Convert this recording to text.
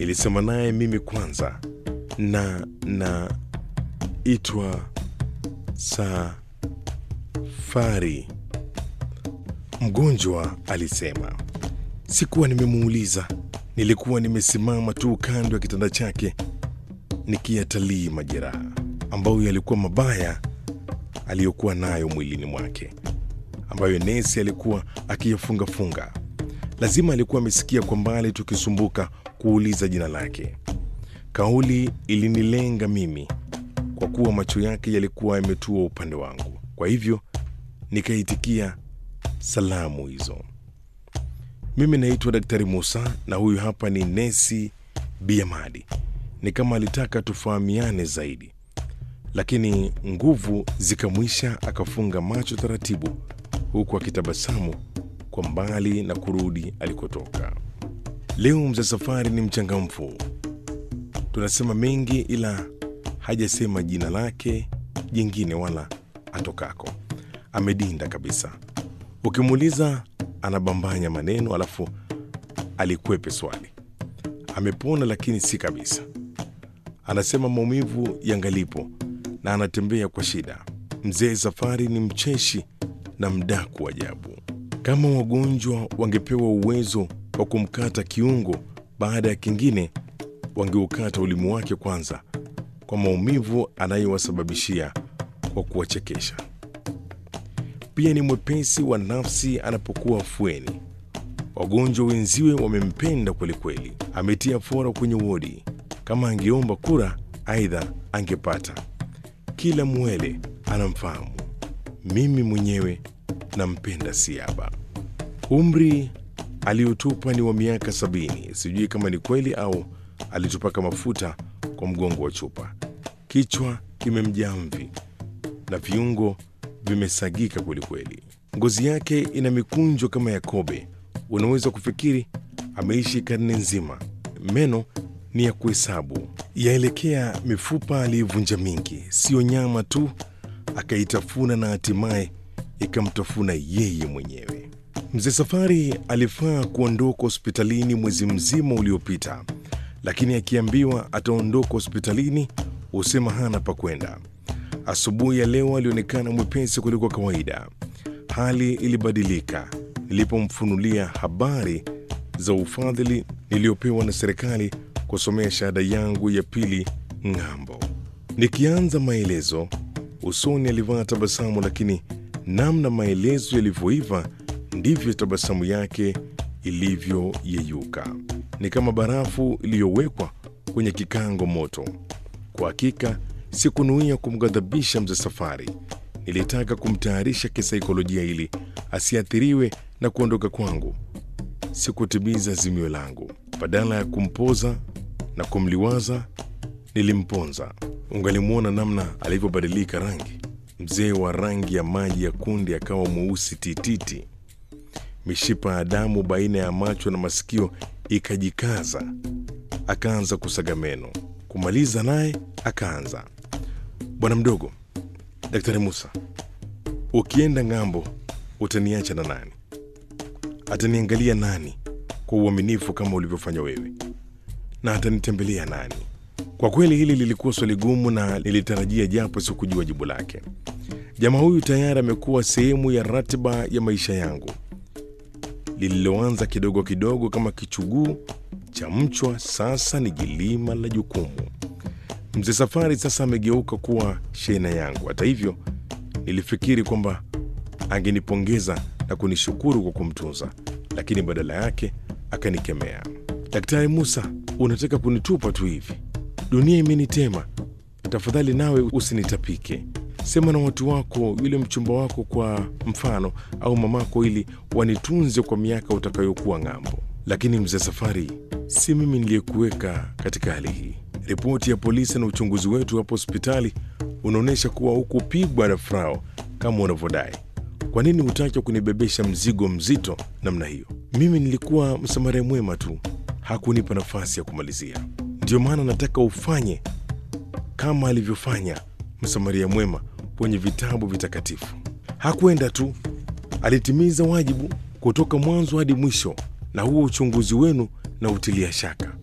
Nilisema naye mimi kwanza, na na itwa Safari. Mgonjwa alisema. Sikuwa nimemuuliza, nilikuwa nimesimama tu kando ya kitanda chake nikiyatalii majeraha ambayo yalikuwa mabaya aliyokuwa nayo mwilini mwake, ambayo nesi alikuwa akiyafungafunga. Lazima alikuwa amesikia kwa mbali tukisumbuka kuuliza jina lake. Kauli ilinilenga mimi kwa kuwa macho yake yalikuwa yametua upande wangu, kwa hivyo nikaitikia salamu hizo. Mimi naitwa Daktari Musa na huyu hapa ni nesi Biamadi. Ni kama alitaka tufahamiane zaidi, lakini nguvu zikamwisha, akafunga macho taratibu, huku akitabasamu kwa mbali na kurudi alikotoka. Leo mzee Safari ni mchangamfu, tunasema mengi, ila hajasema jina lake jingine wala atokako. Amedinda kabisa. Ukimuuliza anabambanya maneno, alafu alikwepe swali. Amepona lakini si kabisa. Anasema maumivu yangalipo na anatembea kwa shida. Mzee Safari ni mcheshi na mdaku ajabu. Kama wagonjwa wangepewa uwezo wa kumkata kiungo baada ya kingine, wangeukata ulimi wake kwanza, kwa maumivu anayowasababishia kwa kuwachekesha. Pia ni mwepesi wa nafsi anapokuwa afueni. Wagonjwa wenziwe wamempenda kwelikweli. Ametia fora kwenye wodi. Kama angeomba kura, aidha angepata. Kila mwele anamfahamu. Mimi mwenyewe nampenda siaba. Umri aliotupa ni wa miaka sabini. Sijui kama ni kweli au alitupaka mafuta kwa mgongo wa chupa. Kichwa kimemjaa mvi na viungo vimesagika kwelikweli. Ngozi yake ina mikunjo kama ya kobe. Unaweza kufikiri ameishi karne nzima. Meno ni ya kuhesabu, yaelekea mifupa aliyovunja mingi, siyo nyama tu, akaitafuna na hatimaye ikamtafuna yeye mwenyewe. Mzee Safari alifaa kuondoka hospitalini mwezi mzima uliopita, lakini akiambiwa ataondoka hospitalini husema hana pa kwenda. Asubuhi ya leo alionekana mwepesi kuliko kawaida. Hali ilibadilika nilipomfunulia habari za ufadhili niliyopewa na serikali kusomea shahada yangu ya pili ng'ambo. Nikianza maelezo, usoni alivaa tabasamu, lakini namna maelezo yalivyoiva ndivyo tabasamu yake ilivyoyeyuka. Ni kama barafu iliyowekwa kwenye kikango moto. Kwa hakika sikunuia kumghadhabisha mzee Safari. Nilitaka kumtayarisha kisaikolojia ili asiathiriwe na kuondoka kwangu. Sikutimiza zimio langu. Badala ya kumpoza na kumliwaza, nilimponza. Ungalimwona namna alivyobadilika rangi. Mzee wa rangi ya maji ya kunde akawa mweusi tititi. Mishipa ya damu baina ya macho na masikio ikajikaza. Akaanza kusaga meno. Kumaliza naye akaanza, bwana mdogo, Daktari Musa, ukienda ng'ambo utaniacha na nani? Ataniangalia nani kwa uaminifu kama ulivyofanya wewe? Na atanitembelea nani? Kwa kweli hili lilikuwa swali gumu na nilitarajia, japo sikujua jibu lake. Jamaa huyu tayari amekuwa sehemu ya ratiba ya maisha yangu, lililoanza kidogo kidogo kama kichuguu cha mchwa, sasa ni jilima la jukumu. Mzee Safari sasa amegeuka kuwa shehena yangu. Hata hivyo, nilifikiri kwamba angenipongeza na kunishukuru kwa kumtunza, lakini badala yake akanikemea. Daktari Musa, unataka kunitupa tu hivi? Dunia imenitema. Tafadhali nawe usinitapike. Sema na watu wako, yule mchumba wako kwa mfano, au mamako, ili wanitunze kwa miaka utakayokuwa ng'ambo. Lakini mzee Safari, si mimi niliyekuweka katika hali hii. Ripoti ya polisi na uchunguzi wetu hapo hospitali unaonyesha kuwa hukupigwa na frao kama unavyodai. Kwa nini hutaki kunibebesha mzigo mzito namna hiyo? Mimi nilikuwa msamaria mwema tu, hakunipa nafasi ya kumalizia. Ndio maana nataka ufanye kama alivyofanya msamaria mwema kwenye vitabu vitakatifu. Hakwenda tu, alitimiza wajibu kutoka mwanzo hadi mwisho, na huo uchunguzi wenu na utilia shaka.